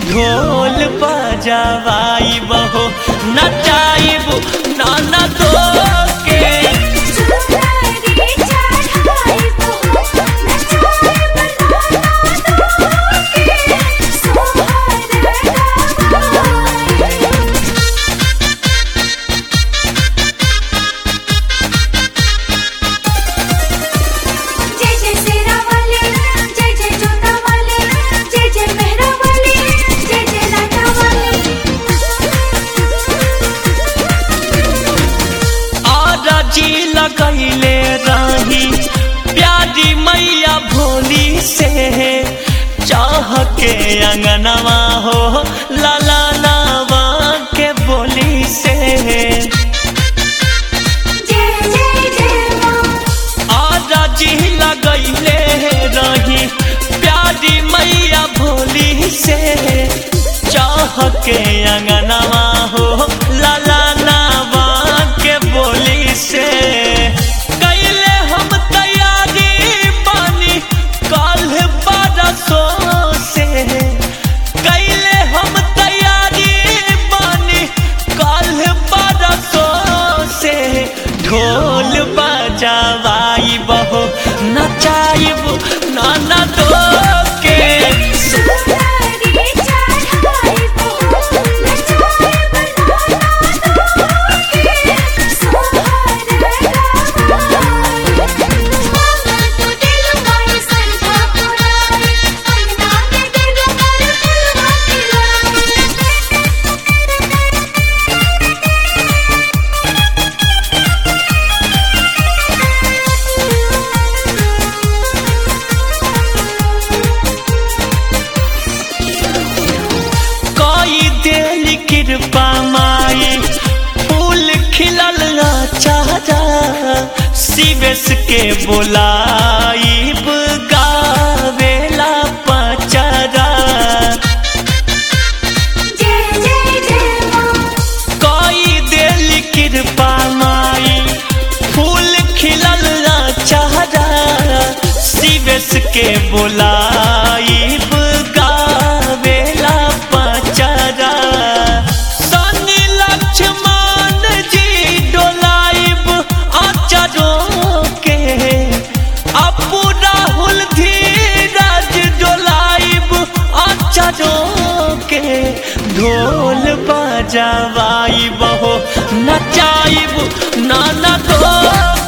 ढोल बजावाई बहो नचाइब नाना दो के सुंदरी चढ़ाई बहो नचाए बनाना दोके सोहर गवाई जय जय सेरा वाले जय जय जोता वाले जय जय मेहरा वाले जय जय लाटा वाले आजा जी लगैले रही प्यारी मैया भोली से चाह के अंगनवा हो लाला लावा के बोली से जय जय जय मां आजा जी लगैले रही प्यारी मैया भोली से चाह के अंगनवा हो लाला नावा के बोली से कैले हम तैयारी बानी कल बरसों से कैले हम तैयारी बानी कल बरसों से ढोल बजावाई बहो नचाइब नाना दो के सुंदरी चढ़ाई बहो नचाए बनाना दोके सोहर गवाई मांगल तो दिल माई संधा पुराई अंगना में दिल पर फुलवा कोई दिल कृपा माई फूल खिलल चारा शिवेश के बोलाइब गावेला पचरा जय जय जय मां कोई दिल कृपा माई फूल खिलल चारा शिवेश के बोलाइब गावेला पचरा शनि लक्ष्मण जी डोलाइब अचरों के अपू राहुल धीरज डोलाइब अचरों के ढोल बजावाई बहो नचाइब नाना दो